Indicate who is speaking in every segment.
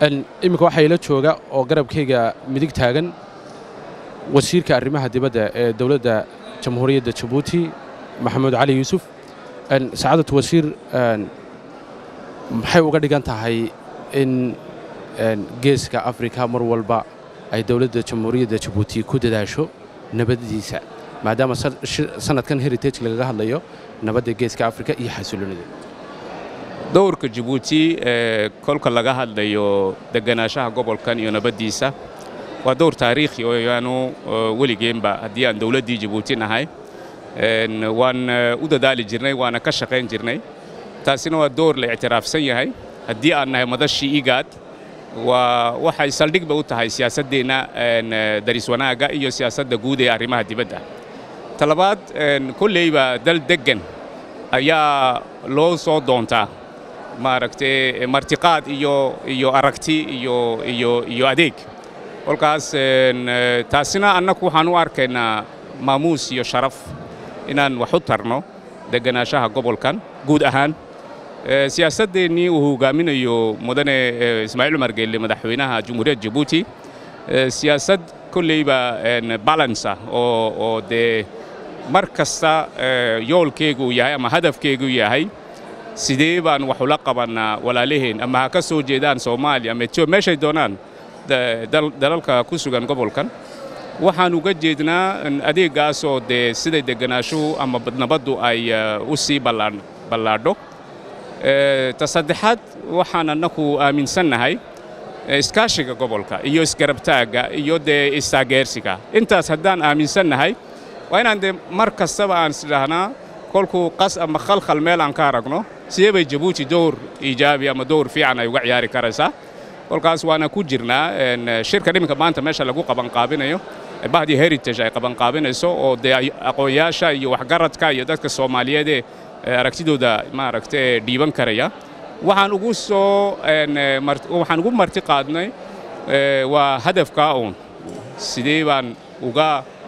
Speaker 1: iminka waxaa ila jooga oo garabkayga midig taagan wasiirka arrimaha dibadda ee dowladda jamhuuriyadda jabuuti maxamuud cali yuusuf sacaadatu wasiir maxay uga dhigan tahay in geeska afrika mar walba ay dowladda jamhuuriyadda jabuuti ku dadaasho nabaddiisa maadaama sannadkan heritage lagaga hadlayo nabadda geeska afrika iyo xasiloonida
Speaker 2: dowrka jabuuti ee kolka laga hadlayo deganaanshaha gobolkan iyo nabaddiisa waa dowr taariikhi oo yaanu weligeenba haddii aan dowladdii jabuuti nahay waan u dadaali jirnay waana ka shaqayn jirnay taasina waa dowr la ictiraafsan yahay haddii aan nahay madashii igaad waa waxay saldhigba u tahay siyaasaddeenna daris wanaagga iyo siyaasadda guud ee arrimaha dibadda talabaad kolleyba dal deggan ayaa loo soo doontaa maaragtay martiqaad iyo iyo aragti iyo iyo iyo adeeg kolkaas taasina annagu waxaan u arkaynaa maamuus iyo sharaf inaan wax u tarno deganaanshaha gobolkan guud ahaan siyaasaddeennii uu hogaaminayo mudane ismaaciil cumar geelle madaxweynaha jumhuuriyadda jabuuti siyaasad kolleyba balance ah oo oo dee mar kasta yoolkeegu yahay ama hadafkeegu yahay sidee baan wax ula qabannaa walaalaheen ama ha ka soo jeedaan soomaaliya ama etiobiya meeshay doonaan dalalka ku sugan gobolkan waxaan uga jeednaa adeeggaasoo dee siday degganaashuhu ama nabaddu ay u sii ballaadho ta saddexaad waxaan annagu aaminsannahay iskaashiga gobolka iyo isgarabtaagga iyo dee istaageersiga intaas haddaan aaminsannahay waa inaan dee mar kastaba aan isdhahnaa kolkuu qas ama khalkhal meel aan ka aragno sidee bay jabuuti dowr iijaabi ama dowr fiican ay uga ciyaari karaysaa kolkaas waana ku jirnaa shirka dhiminka maanta meesha lagu qabanqaabinayo bahdii heritage ay qabanqaabinayso oo dee aqoonyaasha iyo waxgaradka iyo dadka soomaaliyeedee aragtidooda maaragtay dhiiban karaya waxaan ugu soo waxaan ugu marti qaadnay waa hadafkaa uun sidee baan uga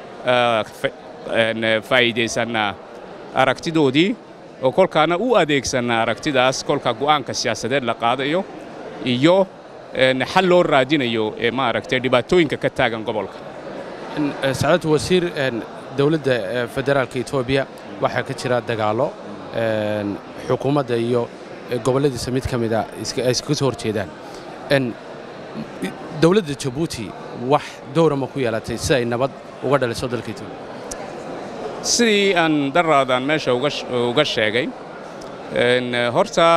Speaker 2: faa'iidaysannaa aragtidoodii oo kolkaana u adeegsannaa aragtidaas kolka go'aanka siyaasadeed la qaadayo iyo xal loo raadinayo ee maaragtay dhibaatooyinka ka taagan gobolka
Speaker 1: sacaadatu wasiir dowladda federaalka etoobiya waxaa ka jira dagaallo xukuumadda iyo gobolladiisa mid ka mida ay iskaga soo hor jeedaan dowladda jabuuti wax dowra ma ku yeelatay si ay nabad uga dhaliso dalka etoobiya
Speaker 2: sidii aan daraadan meesha uga sheegay horta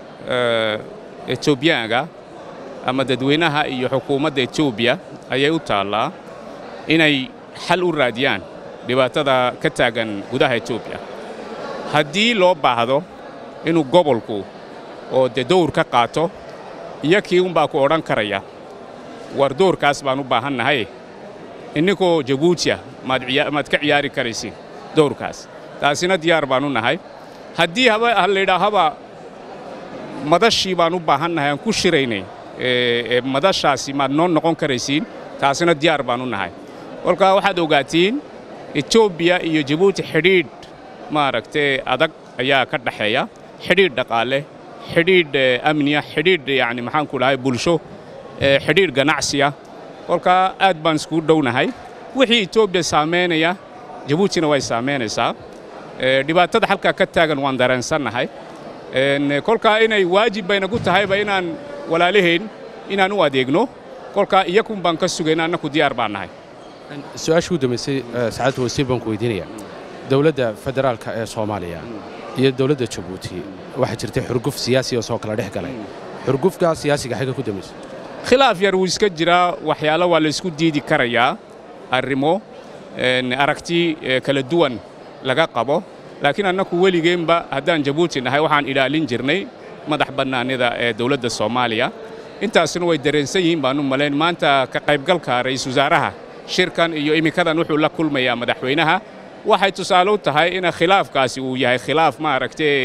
Speaker 2: etoobiyaanka ama dadweynaha iyo xukuumadda etoobiya ayay u taallaa inay xal u raadiyaan dhibaatada ka taagan gudaha etoobiya haddii loo baahdo inuu gobolku oo dee dowr ka qaato iyo kii unbaa ku odhan karaya war dowrkaas baan u baahannahay inninkoo jabuutiya maad ka ciyaari karaysin dowrkaas taasina diyaar baan u nahay haddii laydhaahaba madashii baan u baahannahay aan ku shiraynay madashaasi maad noo noqon karaysiin taasina diyaar baan u nahay kolkaa waxaad ogaatiin etoobiya iyo jabuuti xidhiidh maaragtay adag ayaa ka dhaxeeya xidhiidh dhaqaale xidhiidh amniya xidhiidh yacni maxaan ku dhahay bulsho xidhiidh ganacsiya kolkaa aad baan iskugu dhownahay wixii etoobiya saamaynaya jabuutina way saamaynaysaa dhibaatada halkaa ka taagan waan dareensannahay kolkaa inay waajib baynagu tahayba inaan walaalaheen inaan u adeegno kolkaa iyakun baan ka sugayna annaku diyaar baan nahay
Speaker 1: su-aashii u dambaysay sacaadatu wasiir baan ku weydiinaya dowladda federaalka ee soomaaliya iyo dowladda jabuuti waxaa jirtay xurguf siyaasi oo soo kala dhex galay xurgufka siyaasiga xagga ku dambaysay
Speaker 2: khilaaf yar wuu iska jiraa waxyaalo waa la isku diidi karayaa arrimo aragti kala duwan laga qabo laakiin annaku weligeenba haddaan jabuuti nahay waxaan ilaalin jirnay madax bannaanida ee dowladda soomaaliya intaasna way dareensan yihiin baan u malayn maanta ka qaybgalka ra'iisul wasaaraha shirkan iyo iminkadan wuxuu la kulmayaa madaxweynaha waxay tusaale u tahay in khilaafkaasi uu yahay khilaaf maaragtay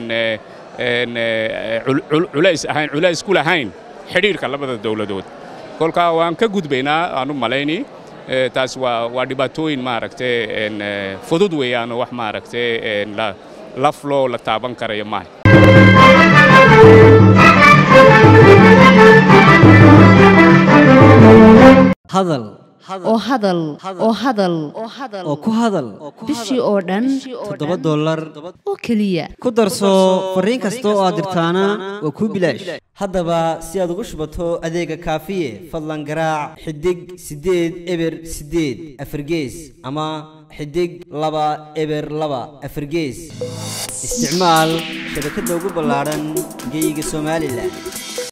Speaker 2: culays ahayn culays ku lahayn xidhiirka labada dowladood kolkaa waan ka gudbaynaa aan u malayni taas waa waa dhibaatooyin maaragtay fudud weeyaanoo wax maaragtay lafloo la taaban karayo maaha
Speaker 3: hadal
Speaker 4: oo hadal oo hadal
Speaker 3: oo ku hadal
Speaker 4: bishii oo dhan
Speaker 3: toddoba dollar
Speaker 4: oo keliya
Speaker 3: ku darso fariin kasta oo aad dirtaana waa kuu bilaash haddaba si aad ugu shubato adeega kaafiye fadlan garaac xidig siddeed eber siddeed afargees ama xidig laba eber laba afargees isticmaal shabakadda ugu ballaadhan geyga somalilan